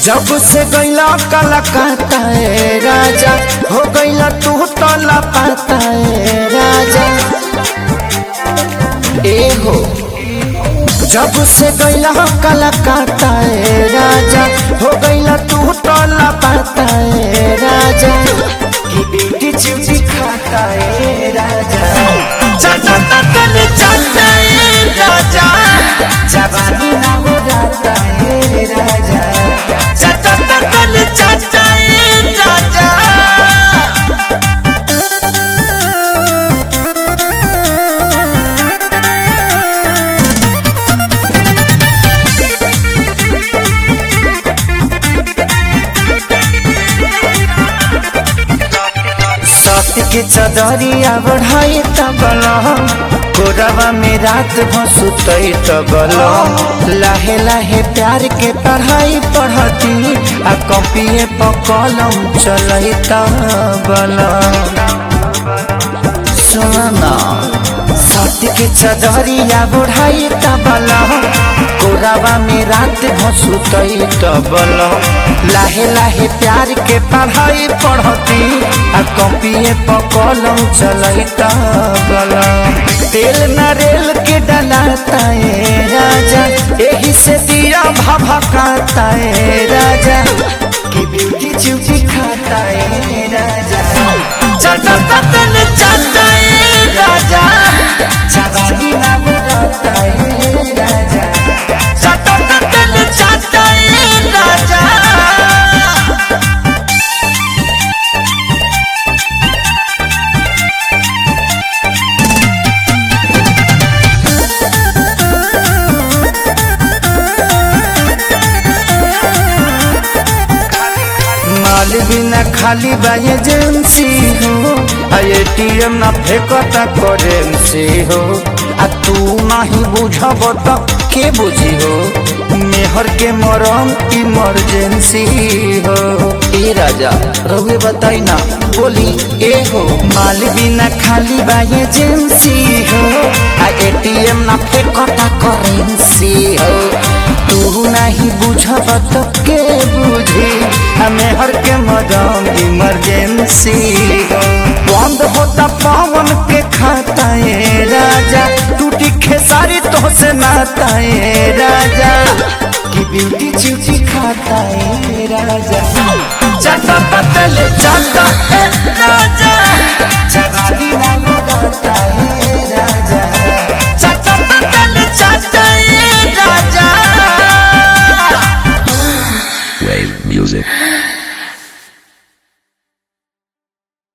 जब से गैला कलकत्ता ए राजा हो गैला तू तो लापता ए राजा ए हो जब से गैला कलकत्ता ए राजा हो गैला तू तो लापता ए राजा की बेटी चिमची खाता ए राजा चाचा तन चाचा ए राजा जवानी ना हो जाता ए राजा चाचा तन चाचा ए राजा सत्य के चदरिया बढ़ाई तबल कोरवा में रात भसुतई तबल लाहे लाहे प्यार के पढ़ाई पढ़ती आ कॉपिए पर कलम चलई तबल सुना सत्य के चदरिया बढ़ाई तबल कोरवा में रात भसुतई तबल लाहे लाहे प्यार के पढ़ाई पढ़ती आ कॉपिए पर कलम चलई तबल तेल नरेल के डलाता ए राजा एही से दिया भभकाता ए राजा की ब्यूटी चिमची खाता ए राजा चाचा तन चाचा ए राजा जवानी ना बुलाता ए राजा चाचा तन चाचा ए राजा माल बिना खाली बा एजेंसी हो आ एटीएम ना फेंकता करेंसी हो आ तू नहीं बुझब त के बुझी हो मेहर के मरम इमरजेंसी हो ए राजा रहुए बताई ना बोली ए हो माल बिना खाली बा एजेंसी हो आ एटीएम ना फेंकता करेंसी हो तू नहीं बुझब तो के बुझी हमें हर के मदम इमरजेंसी बंद होता पावन के खाता ए राजा टूटी खेसारी तो से नाता ए राजा की ब्यूटी चिची खाता ए राजा चाटा पतल चाटा ए राजा जवानी ना लगाता ए राजा चाटा पतल चाटा ए राजा Wave music.